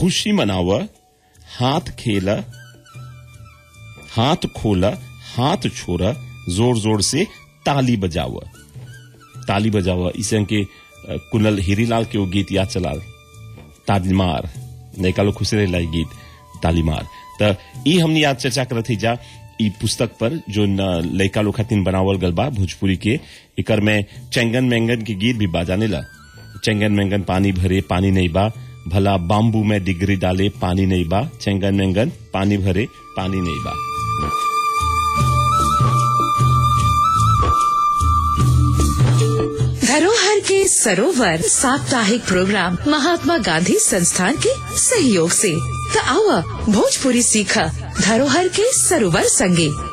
खुशी मनाव हाथ खेल हाथ खोल हाथ छोड़ जोर जोर से ताली बजाव ताली बजाव इसे के अ, कुनल हीरीलाल के वो गीत याद चलाल तालीमार नैका लोग खुश रहे गीत तालीमार त ई हमनी आज चर्चा करत थी जा ई पुस्तक पर जो न लइका लोग खातिन बनावल गल बा भोजपुरी के एकर में चेंगन मेंगन के गीत भी बाजाने ला चेंगन मेंगन पानी भरे पानी नहीं बा भला बाम्बू में डिग्री डाले पानी नहीं बा चेंगन मेंगन पानी भरे पानी नहीं बा धरोहर के सरोवर साप्ताहिक प्रोग्राम महात्मा गांधी संस्थान के सहयोग से त आवा भोजपुरी सीखा धरोहर के सरोवर संगे